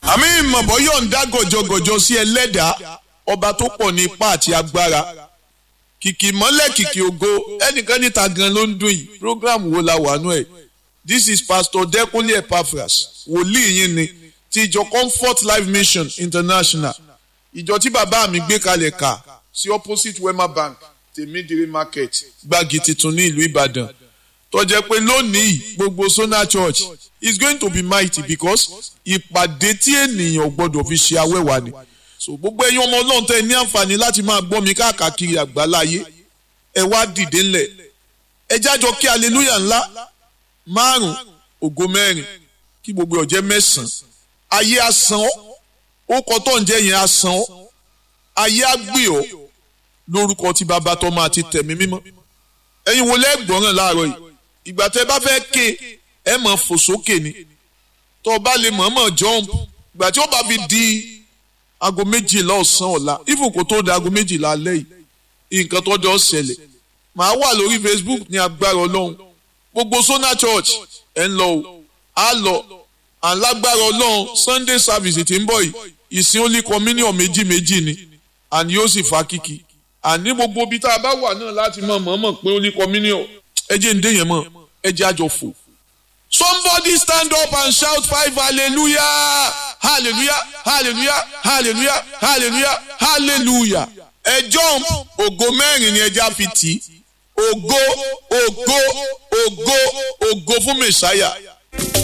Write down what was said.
àmì ìmọ̀bọ̀ yóò ń dá gọ̀jọ̀gọ̀jọ̀ sí ẹlẹ́dàá ọba tó pọ̀ ní ipá àti agbára kìkì mọ́lẹ̀ kìkì ògo ẹnìkan níta gan ló ń dùn yìí program wo la wà nú ẹ̀ this is pastor Dẹ́kunlé Epaphras wòlíì yín ni ti ìjọ Comfort Life Mission International ìjọ tí bàbá mi gbé kalẹ̀ kà sí opposite Wema Bank tèmídìrí market gbági tuntun ní ìlú Ìbàdàn tó jẹ́ pé lónìí gbogbo Sona Church is going to be mighty because ìpàdé tí ènìyàn gbọ́dọ̀ fi ṣe awẹ́wà ni so gbogbo ẹ̀yin ọmọ Ọlọ́run tẹ́ ní àǹfààní láti máa gbọ́ mi káàkiri àgbáláyé ẹ wá dìde ńlẹ̀ ẹ jájọ kí hallelujah ńlá márùn ògo mẹ́rin kí gbogbo ọ̀jẹ́ mẹ́sàn-án ayé asán ọ́ ó kọ́ tó ń jẹ́ yẹn asán ọ́ ayé àgbè ọ́ lórúkọ tí bàbá tó máa ti tẹ̀mí mímọ́ ẹ̀yin wo lẹ́gbọ̀ràn láàárọ̀ yìí ìgbà tẹ́ bá fẹ́ ké ẹ mọ̀ fò sókè ni tó bá lè mọ̀ọ́mọ̀ jump ìgbà tí ó bá fi di aago méjìlá ọ̀sán ọ̀la even kò tó di aago méjìlá alẹ́ yìí nǹkan tó jọ ṣẹlẹ̀ màá wà lórí Facebook ní agbára ọlọ́run gbogbo Sona Church ẹ̀ ń lọ o á lọ alágbára ọlọ́run Sunday service tí ń bọ̀ yìí ìsìn only communion méjì méjì ni àní yóò sì fa kíkì àní gbogbo ibi tá a bá wà náà láti mọ̀ mọ̀ọ́mọ̀ pé only communion ẹ jẹ́ ń dé yẹn mọ̀ ẹ jẹ́ àjọ fò. Somebody stand up and shout five hallelujah hallelujah hallelujah hallelujah hallelujah hallelujah ẹ jump ògo mẹ́rin ni ẹja fi tì í ògo ògo ògo ògo fún mẹ̀sáyà.